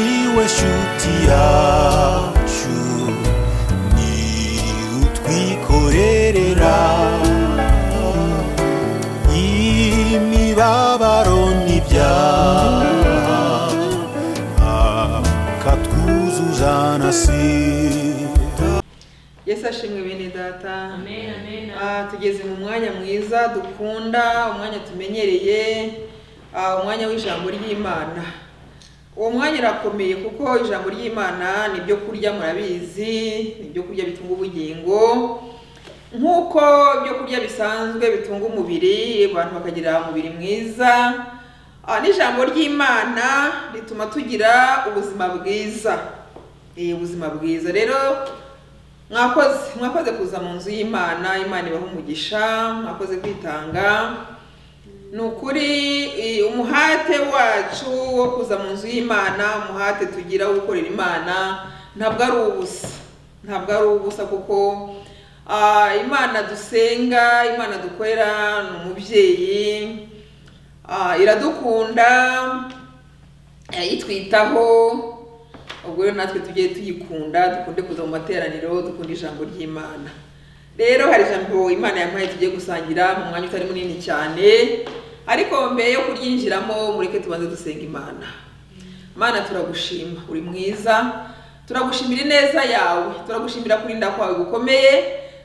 inshuti yacu ni utwikorerera imibabaro n'ibyaha akatwuzuza na sira yesu ashimwe bene data Amen, amen, Ah, tugeze mu mwanya mwiza dukunda umwanya tumenyereye ah, umwanya w'ijambo ry'imana uwo mwanya urakomeye kuko ijambo ry'imana ni ibyo kurya murabizi ni ibyo kurya bitunga ubugingo nk'uko ibyo kurya bisanzwe bitunga umubiri abantu bakagira umubiri mwiza ah, n'ijambo ry'imana rituma tugira ubuzima bwiza Eh, ubuzima bwiza rero mwakoze mwakoze kuza mu nzu y'imana imana ibaha umugisha mwakoze kwitanga ni ukuri i- umuhate wacu wo kuza mu nzu y'imana umuhate tugira wo gukorera imana ntabwo ari ubusa ntabwo ari ubusa kuko ah, imana dusenga imana dukorera ni umubyeyi ah, iradukunda eh, itwitaho ubwo rero natwe tujye tuyikunda dukunde kuza mu materaniro dukunde ijambo ry'imana rero hari ijambo imana yampaye tugiye gusangira mu mwanya utari munini cyane ariko mbere yo kuryinjiramo mureke tubanze dusenga imana mana turagushima uri mwiza turagushimira ineza yawe turagushimira kurinda kwawe gukomeye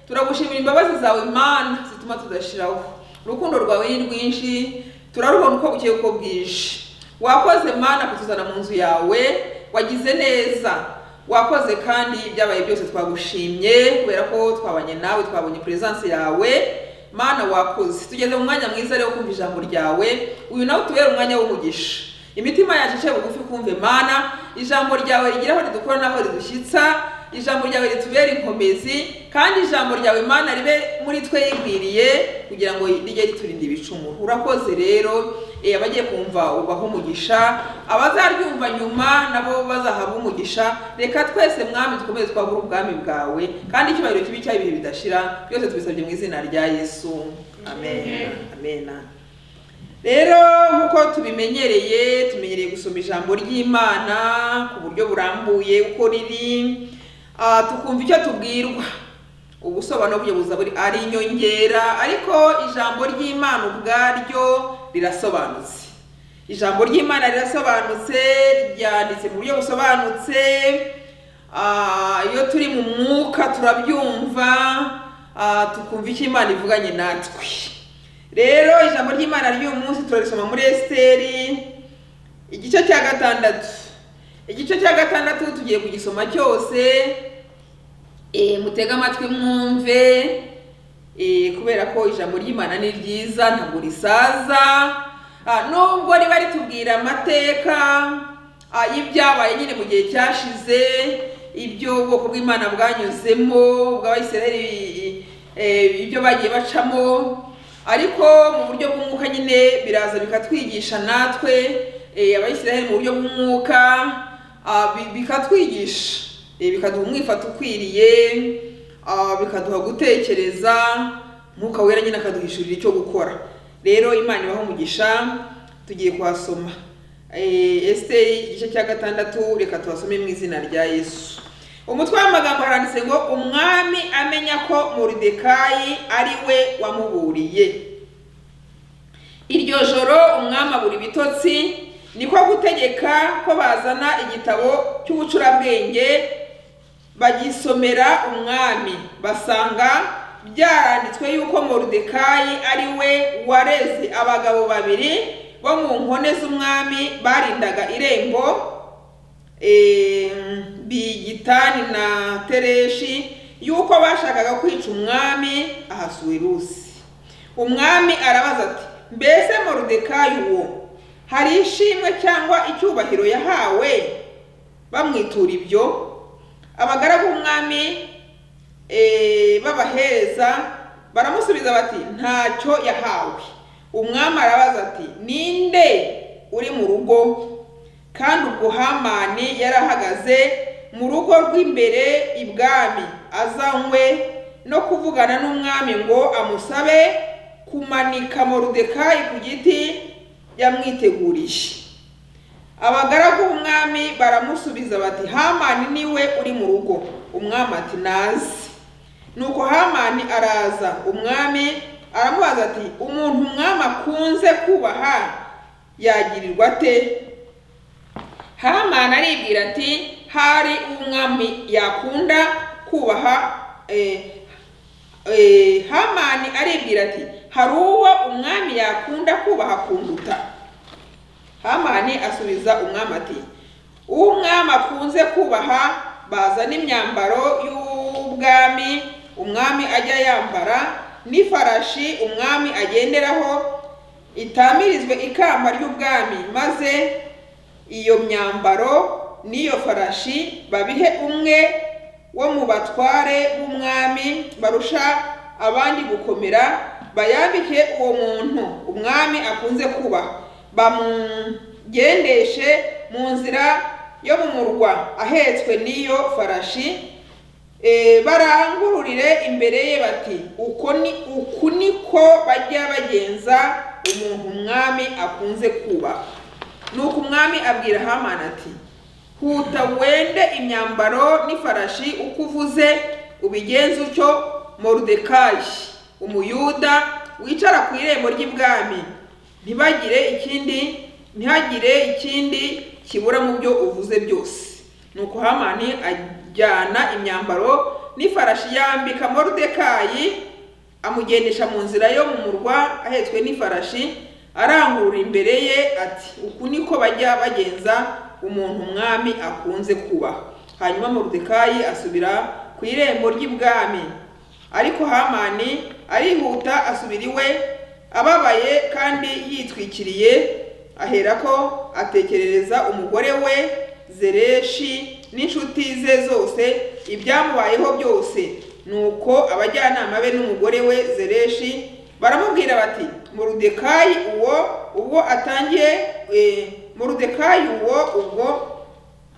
turagushimira imbabazi zawe mana zituma tudashiraho urukundo rwawe ni rwinshi turarubona uko bukeye uko bwije wakoze mana kutuzana mu nzu yawe wagize neza wakoze kandi ibyabaye byose twagushimye kubera ko twabanye nawe twabonye peresanse yawe mana wakoze tugeze mu mwanya mwiza rero wo kumva ijambo ryawe uyu nawe utubere umwanya w'umugisha imitima yacu iciye bugufi kumve mana ijambo ryawe rigira aho ridukora n'aho ridushyitsa ijambo ryawe ritubere inkomezi kandi ijambo ryawe mana ribe muri twe yigwiriye kugira ngo rijye riturinda ibicumuro urakoze rero eh, abagiye kumva ubaho umugisha abazaryumva nyuma nabo bazahabwa umugisha reka twese mwami dukomeze twagura ubwami bwawe kandi icyubahiro kibi cyaha ibihe bidashira byose tubisabye mu izina rya yesu amen amen rero nk'uko tubimenyereye tumenyereye gusoma ijambo ry'imana ku buryo burambuye uko riri ah, tukumva icyo tubwirwa ubusobanuro bw'ubuyobozi buri ari inyongera ariko ijambo ry'imana ubwaryo rirasobanutse ijambo ry'imana rirasobanutse ryanditse mu buryo busobanutse Ah, iyo turi mu mwuka turabyumva ah, tukumva icyo imana ivuganye natwe rero ijambo ry'imana ry'uyu munsi turarisoma muri esiteri igice cya gatandatu igice cya gatandatu tugiye kugisoma cyose eh, mutege amatwi mwumve eh, kubera ko ijambo ry'imana ni ryiza ntabwo risaza Ah, nubwo riba ritubwira amateka ah, y'ibyabaye nyine mu gihe cyashize ibyo ubwoko bw'imana bwanyuzemo bw'abayisiraheli eh, ibyo bagiye bacamo ariko mu buryo bw'umwuka nyine biraza bikatwigisha natwe eh, abayisiraheli mu buryo bw'umwuka ah, bi- bikatwigisha Eh, bikaduha umwifata ukwiriye ah, bikaduha gutekereza mwuka wera nyine akaduhishurira icyo gukora rero imana ibaho umugisha tugiye kuhasoma Eh, esiteri igice cya gatandatu reka tuhasome mu izina rya yesu umutwe w'amagambo haranditse ngo umwami amenya ko moridekayi ari we wamuburiye iryo joro umwami abura ibitotsi niko gutegeka ko bazana igitabo cy'ubucurabwenge bagisomera umwami basanga byaranditswe yuko moridekayi ari we wareze abagabo babiri bo mu nkone z'umwami barindaga irembo em, bigitani na tereshi yuko bashakaga kwica umwami ahasuwerusi umwami arabaza ati mbese moridekayi uwo hari ishimwe cyangwa icyubahiro yahawe bamwitura ibyo abagaragu b'umwami eh, b'abaheza baramusubiza bati ntacyo yahawe umwami arabaza ati ninde uri mu rugo kandi ubwo hamani yari ahagaze mu rugo rw'imbere ibwami azanywe no kuvugana n'umwami ngo amusabe kumanika moridekayi ku giti yamwiteguriye abagaragu b'umwami baramusubiza bati hamani niwe uri mu rugo umwami ati nazi nuko hamani araza umwami aramubaza ati umuntu umwami akunze kubaha yagirirwa ate hamani aribwira ati hari umwami yakunda kubaha eh, eh, hamani aribwira ati hari uwo umwami yakunda kubaha kunduta hamani asubiza umwami ati uwo umwami akunze kubaha bazana imyambaro y'ubwami umwami ajya yambara n'ifarashi umwami agenderaho itamirizwe ikamba ry'ubwami maze iyo myambaro n'iyo farashi babihe umwe wo mu batware b'umwami barusha abandi gukomera bayambike uwo muntu umwami akunze kubaha bamugendeshe mu nzira yo mu murwa ahetswe n'iyo farashi Eh, barangururire imbere ye bati uko ni uku niko bajya bagenza umuntu umwami akunze kubaha nuko umwami abwira hamani ati huta wende imyambaro n'ifarashi uko uvuze ubigenze utyo morudekai umuyuda wicara ku irembo ry'ibwami ntibagire ikindi ntihagire ikindi kibura mu byo uvuze byose nuko hamani ajyana imyambaro n'ifarashi yambika morudekai amugendesha mu nzira yo mu murwa ahetswe n'ifarashi arangurura imbere ye ati uku niko bajya bagenza umuntu umwami akunze kuba hanyuma morudekai asubira ku irembo ry'ibwami ariko hamani arihuta asubira iwe ababaye kandi yitwikiriye aherako atekerereza umugore we zereshi n'inshuti ze zose ibyamubayeho byose nuko abajyanama be n'umugore we zereshi baramubwira bati murudekayi uwo ubwo atangiye eh, murudekayi uwo ubwo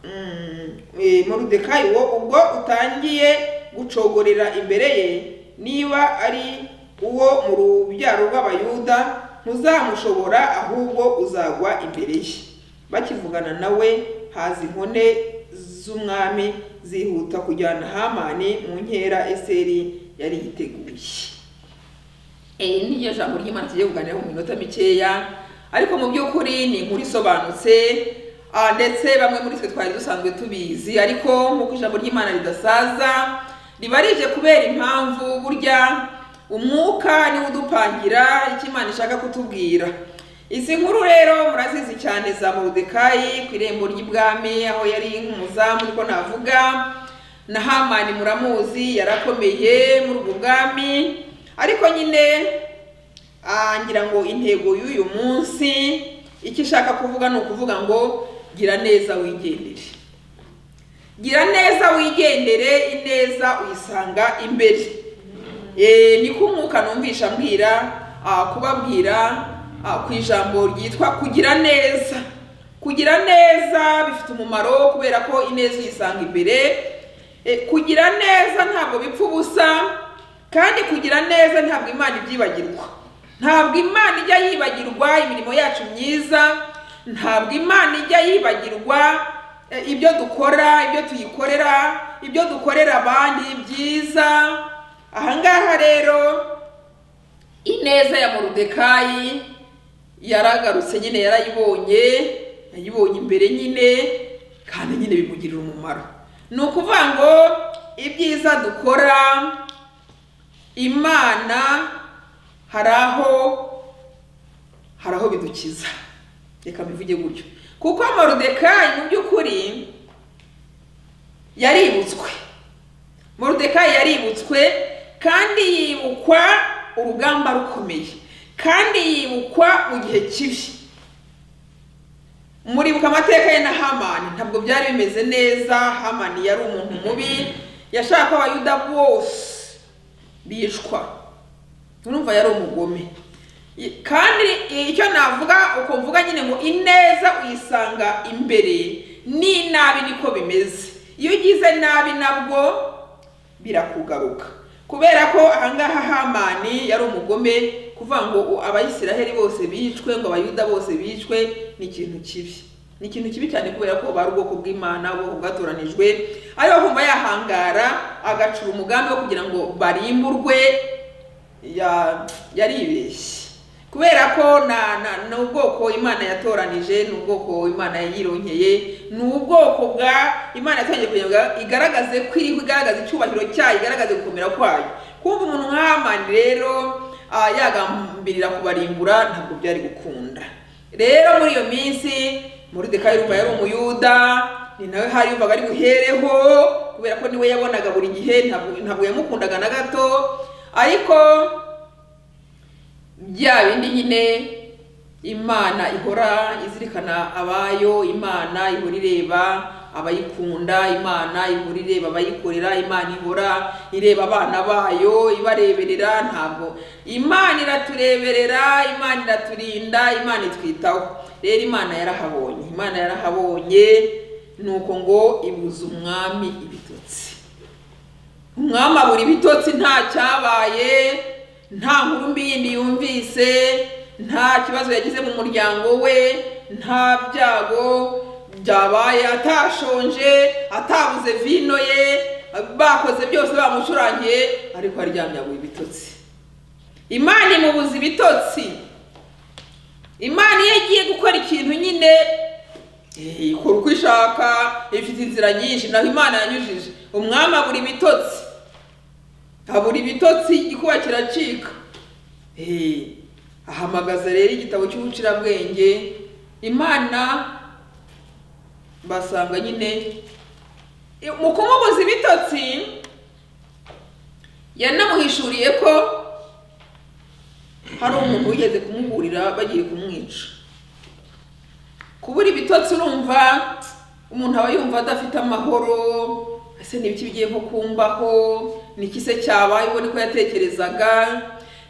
mm, eh, murudekayi uwo ubwo utangiye gucogorera imbere ye niba ari uwo mu rubyaro rw'abayuda ntuzamushobora ahubwo uzagwa imbere ye bakivugana nawe haza inkone z'umwami zihuta kujyana hamani mu nkera eseri yari yiteguye Eh, ni ryo jambo ry'imana tugiye kuganiraho mu minota mikeya ariko mu by'ukuri ni inkuru isobanutse ah, ndetse bamwe muri twe twari dusanzwe tubizi ariko nk'uko ijambo ry'imana ridasaza riba rije kubera impamvu burya umwuka niwo udupangira icyo imana ishaka kutubwira izi nkuru rero murazizi cyane za morudekai ku irembo ry'ibwami aho yari nk'umuzamu niko navuga na hamani muramuzi yarakomeye muri ubwo bwami ariko nyine ah, ngira ngo intego y'uyu munsi icyo ishaka kuvuga ni ukuvuga ngo gira neza wigendere gira neza wigendere ineza uyisanga imbere Eh, niko umwuka numvisha mbwira ah, kubabwira ah, ku ijambo ryitwa kugira neza kugira neza bifite umumaro kubera ko ineza uyisanga imbere Eh, kugira neza ntabwo bipfa ubusa kandi kugira neza ntabwo imana ibyibagirwa ntabwo imana ijya yibagirwa imirimo yacu myiza ntabwo imana ijya yibagirwa eh, ibyo dukora ibyo tuyikorera ibyo dukorera abandi byiza ahangaha rero ineza ya morudekai yaragarutse nyine yarayibonye yayibonye imbere nyine kandi nyine bimugirira umumaro ni ukuvuga ngo ibyiza dukora imana hari aho hari aho bidukiza reka mbivuge gutyo kuko morudekai mu by'ukuri yaributswe morudekai yaributswe kandi yibukwa urugamba rukomeye kandi yibukwa mu gihe kibi muribuka amateka ye na hamani ntabwo byari bimeze neza hamani yari umuntu mubi yashaka ko abayuda bose bicwa urumva yari umugome I- kandi icyo navuga uko mvuga nyine ngo ineza uyisanga imbere n'inabi niko bimeze iyo ugize nabi nabwo birakugaruka kubera ko ahangaha hamani yari umugome kuvuga ngo u- abayisiraheli bose bicwe ngo abayuda bose bicwe ni ikintu kibi ni ikintu kibi cyane kubera ko bari ubwoko bw'imana ubwoko bwatoranijwe ariho bumva yahangara agacura umugambi wo kugira ngo barimburwe ya- yaribeshye kubera ko na- na- ni ubwoko imana yatoranije ni ubwoko imana yironkeye ni ubwoko bwa imana yatoranyije kugira ngo igaragaze ko iriho igaragaza icyubahiro cyayo igaragaze gukomera kwayo kumva umuntu nk'amani rero ah, yagambirira kubarimbura ntabwo byari gukunda rero muri iyo minsi moridekayi yumva yari umuyuda ni nawe hari yumvaga ari buhereho kubera ko niwe yabonaga buri gihe ntabwo ntabwo yamukundaga na gato ariko bya bindi nyine imana ihora izirikana abayo imana ihora ireba abayikunda imana ihora ireba abayikorera imana ihora ireba abana bayo ibareberera ntabwo imana iratureberera imana iraturinda imana itwitaho rero imana yarahabonye imana yarahabonye nuko ngo ibuza umwami ibitotsi umwami abura ibitotsi nta cyabaye nta nkuru mbi yindi yumvise nta kibazo yagize mu muryango we nta byago byabaye atashonje atabuze vino ye bakoze byose bamucurangiye ariko aryamye aguye ibitotsi imana imubuza ibitotsi imana iyo igiye gukora ikintu nyine eh, ikora uko ishaka ifite inzira nyinshi naho imana yanyujije umwami abura ibitotsi abura ibitotsi igikuba kiracika Eh, ahamagaza rero igitabo cy'ubucirabwenge imana basanga nyine eh, mu kumubuza ibitotsi yanamuhishuriye ko hari umuntu wigeze kumuburira bagiye kumwica kubura ibitotsi urumva umuntu aba yumva adafite amahoro ese ni ibiki bigiye nko kumbaho ni iki se cyabaye ubona ko yatekerezaga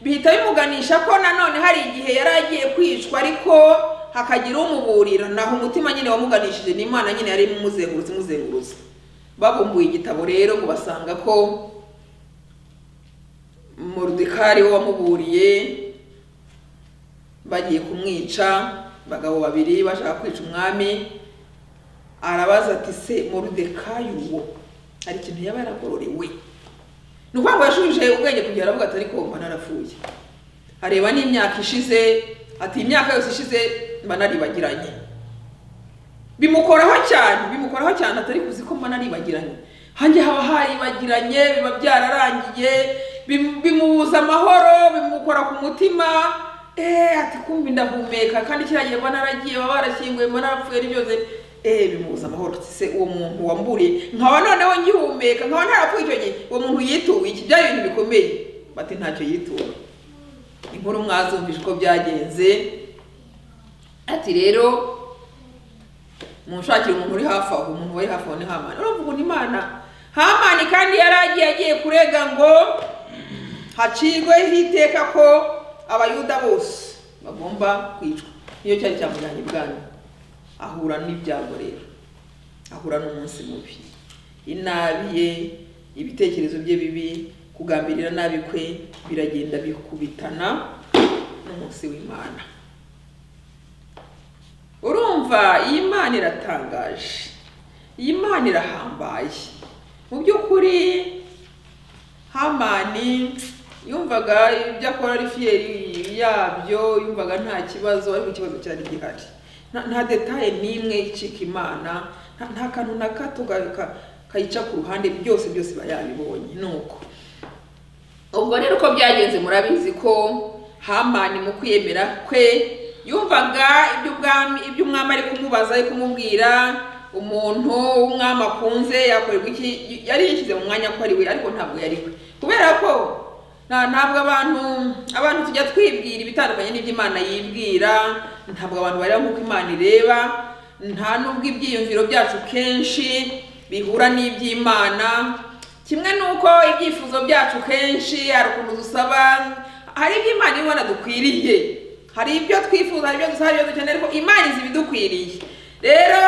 bihita bimuganisha ko nanone hari igihe yari agiye kwicwa ariko hakagira umuburira naho umutima nyine wamuganishije ni imana nyine yari imuzengurutse imuzengurutse babumbuye igitabo rero ngo basanga ko Moridekari we wamuburiye bagiye kumwica abagabo babiri bashaka kwica umwami arabaza ati se Moridekayi uwo hari ikintu yaba yaragororewe ni ukuvuga ngo yashubije ubwenge kugira aravuga ati ariko mba narapfuye areba n'imyaka ishize ati imyaka yose ishize mba naribagiranye bimukoraho cyane bimukoraho cyane atari kuzi ko mba naribagiranye hanjye haba haribagiranye biba byararangiye bim- bimubuza amahoro bimukora ku mutima eh ati kumva ndahumeka kandi kiriya gihe mba naragiye baba barashyinguye mba narapfuye n'ibyose eh bimubuza amahoro Ati se uwo muntu wamburiye nkaba noneho ngihumeka nkaba ntarapfuye icyo gihe uwo muntu yituwe iki byari ibintu bikomeye bati ntacyo yituwe inkuru mwazumvije uko byagenze ati rero munshakira umuntu uri hafi aho umuntu wari hafi aho ni hamani uravuga ngo ni imana hamani kandi yari agiye agiye kurega ngo hacirweho iteka ko abayuda bose bagomba kwicwa niyo cyari cyamujyanye ibwami ahura n'ibyago rero ahura n'umunsi mubi inabi ye ibitekerezo bye bibi kugambirira nabi kwe biragenda bikubitana n'umunsi w'imana urumva iyi mana iratangaje iyi mana irahambaye mu by'ukuri hamani yumvaga ibyo akora ari fiyeri yabyo yumvaga nta kibazo ariko ikibazo cyari gihari Nta- nta detaye n'imwe icika imana nta- nta kantu na gato ga- ka- kayica ku ruhande byose byose iba yabibonye ni uko ubwo rero uko byagenze murabizi ko hamani mu kwiyemera kwe yumvaga iby'ubwami iby'umwami ari kumubaza ari kumubwira umuntu w'umwami akunze yakorerwa iki yari yishyize mu mwanya ko ari we ariko ntabwo yari we kubera ko nta- ntabwo abantu abantu tujya twibwira ibitandukanye n'iby'imana yibwira ntabwo abantu bareba nk'uko imana ireba nta n'ubwo ibyiyumviro byacu kenshi bihura n'iby'imana kimwe nuko ibyifuzo byacu kenshi hari ukuntu dusaba hari ibyo imana ibona dukwiriye hari ibyo twifuza hari ibyo dusaba hari ibyo dukeneye ariko imana izi ibidukwiriye rero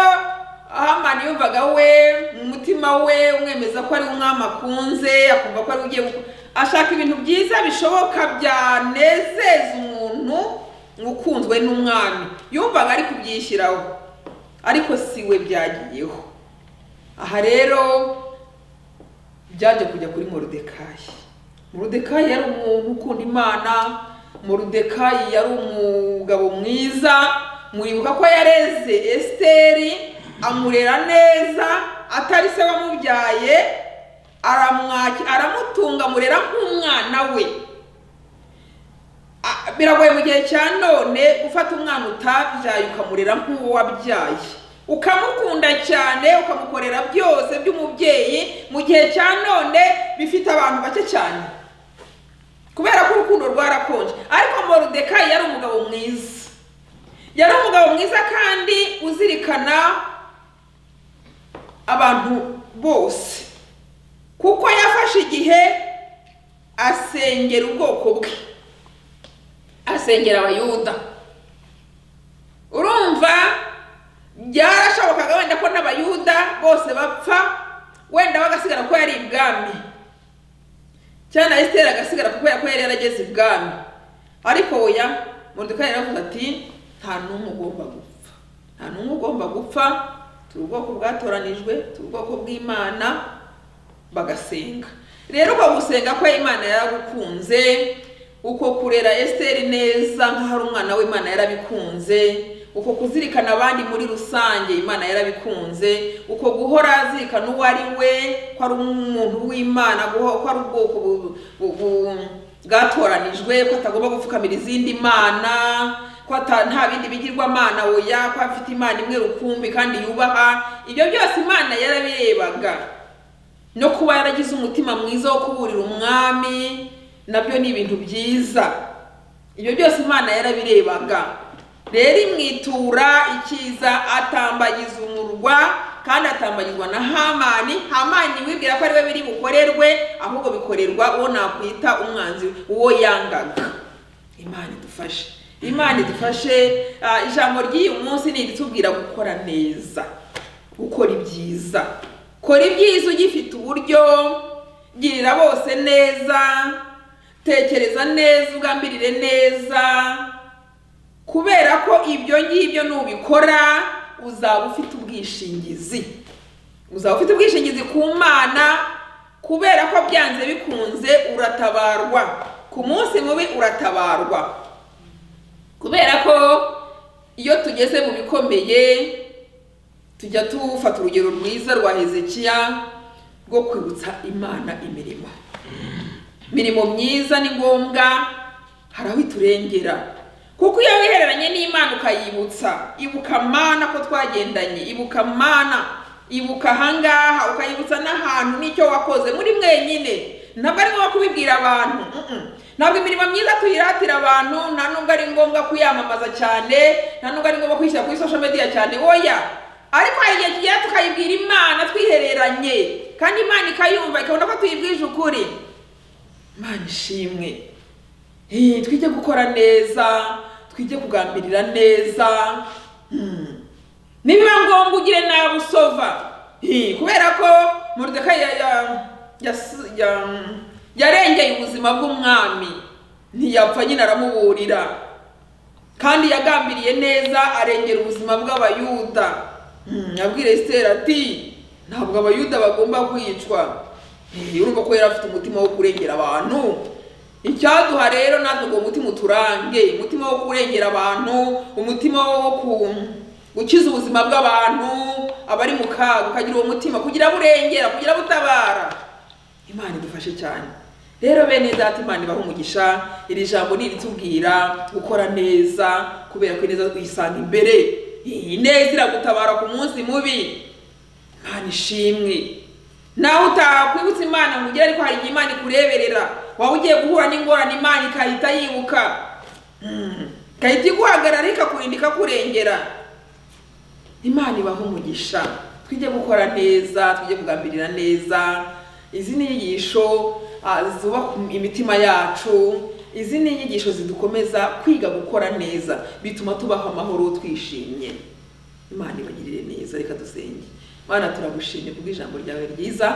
hamani yumvaga we mu mutima we umwemeza ko ari umwami akunze akumva ko ari we ugiye guk- ashaka ibintu byiza bishoboka byanezeza umuntu ukunzwe n'umwami yumvaga ari kubyishyiraho ariko si we byagiyeho aha rero byaje kujya kuri morodekayi morodekayi yari umuntu ukunda imana morodekayi yari umugabo mwiza mwibuka ko yareze esiteri amurera neza atari se wamubyaye aramwaki aramutunga amurera nk'umwana we Ah, biragoye mu gihe cya none gufata umwana utabyaye ukamurera nk'uwo wabyaye ukamukunda cyane ukamukorera byose by'umubyeyi mu gihe cya none bifite abantu bake cyane kubera ko urukundo rwarakonje ariko morodekayi yari umugabo mwiza yari umugabo mwiza kandi uzirikana abantu bose kuko yafashe igihe asengera ubwoko bwe asengera abayuda urumva byarashobokaga wenda ko n'abayuda bose bapfa wenda bagasigara ko yari ibwami cyangwa na esiteri agasigara kubera ko yari yarageze ibwami ariko oya moridekayi yaravuze ati nta n'umwe ugomba gupfa nta n'umwe ugomba gupfa turi ubwoko bwatoranijwe turi ubwoko bw'imana bagasenga rero uko gusenga ko imana yaragukunze uko kurera esiteri neza nk'aho ari umwana w'imana yarabikunze uko kuzirikana abandi muri rusange imana yarabikunze uko guhora azirikana uwo ari we ko ari umuntu w'imana guho- ko ari ubwoko bu- bu- bu- bwatoranijwe ko atagomba gupfukamira izindi mana ko ata- nta bindi bigirwamana oya ko afite imana imwe rukumbi kandi yubaha ibyo byose imana yarabirebaga no kuba yaragize umutima mwiza wo kuburira umwami nabyo ni ibintu byiza ibyo byose imana yarabirebaga rero imwitura icyiza atambagiza umurwa kandi atambagizwa na hamani hamani wibwira ko ari we biri bukorerwe ahubwo bikorerwa uwo nakwita umwanzi uwo yangaga imana idufashe imana idufashe ah, ijambo ry'uyu munsi ni iritubwira gukora neza gukora ibyiza kora ibyiza ugifite uburyo girira bose neza tekereza neza ugambirire neza kubera ko ibyo ngibyo nubikora uzaba ufite ubwishingizi uzaba ufite ubwishingizi ku mana kubera ko byanze bikunze uratabarwa ku munsi mubi uratabarwa kubera ko iyo tugeze mu bikomeye tujya tufata urugero rwiza rwa hezekiya rwo kwibutsa imana imirimo imirimo myiza ni ngombwa hari aho iturengera kuko iyo wihereranye n'imana ukayibutsa ibuka mana ko twagendanye ibuka mana ibuka ahangaha ukayibutsa n'ahantu n'icyo wakoze muri mwenyine ntabwo ari ngombwa kubibwira abantu mm-mm. ntabwo imirimo myiza tuyiratira abantu nta nubwo ari ngombwa kuyamamaza cyane nta nubwo ari ngombwa kwishyira kuri social media cyane oya ariko hari igihe tugera tukayibwira imana twihereranye kandi imana ikayumva ikabona ko tuyibwije ukuri imana ishimwe Eh, twige gukora neza twige kugambirira neza Hmm. nibiba ngombwa ugire nabi usova Eh, kubera ko moridekayi ya- ya- yas- ya- yarengeye ubuzima bw'umwami ntiyapfa nyine aramuburira kandi yagambiriye neza arengera ubuzima bw'abayuda Hmm, abwira esiteri ati ntabwo abayuda bagomba kwicwa Eh, urumva ko yari afite umutima wo kurengera abantu icyaduha rero natwe ngo umutima uturange umutima wo kurengera abantu umutima wo ku gukiza ubuzima bw'abantu abari mu kaga ukagira uwo mutima kugira abo urengera kugira abo utabara imana idufashe cyane rero bene data imana ibaha umugisha iri jambo ni iritubwira gukora neza kubera ko ineza tuyisanga imbere ineza iragutabara ku munsi mubi imana ishimwe nawe utakwibutsa imana ngo ugere ariko hari igihe imana ikureberera waba ugiye guhura n'ingorane imana ikahita yibuka Mm. ikahita iguhagarara ikakurinda ikakurengera imana ibaho umugisha twige gukora neza twige kugambirira neza izi ni inyigisho ah, zubaka imitima yacu izi ni inyigisho zidukomeza kwiga gukora neza bituma tubaho amahoro twishimye imana ibagirire neza reka dusenge mana turagushimye kubw'ijambo ryawe ryiza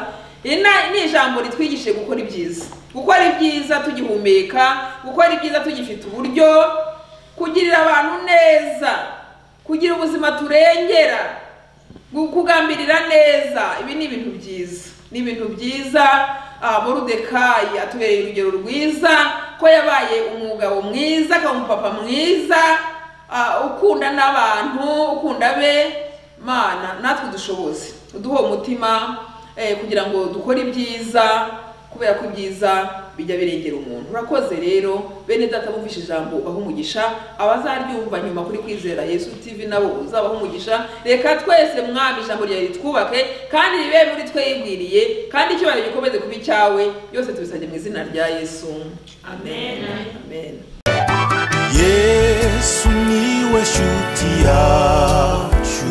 iri na- ni ijambo ritwigishije gukora ibyiza gukora ibyiza tugihumeka gukora ibyiza tugifite uburyo kugirira abantu neza kugira ubuzima turengera gu- kugambirira neza ibi ni ibintu byiza ni ibintu byiza ah, morudekayi atubereye urugero rwiza ko yabaye umugabo mwiza akaba umupapa mwiza ah, ukunda n'abantu ukunda be mana natwe dushoboze uduha umutima eh, kugira ngo dukore ibyiza kubera ko ibyiza bijya birengera umuntu urakoze rero bene data bumvishe ijambo ubaha umugisha abazaryumva nyuma kuri kwizera yesu tv nabo uzabaha umugisha reka twese mwami ijambo ryawe ritwubake kandi ribe muri twe yigwiriye kandi icyubahiro gikomeze kuba icyawe byose tubisabye mu izina rya yesu amen amen yesu niwe shuti yacu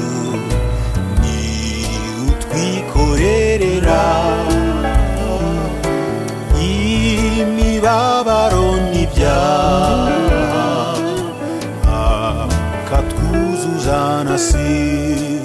ni utwikorerera imibabaro n'ibyaha akatwuzuza na sira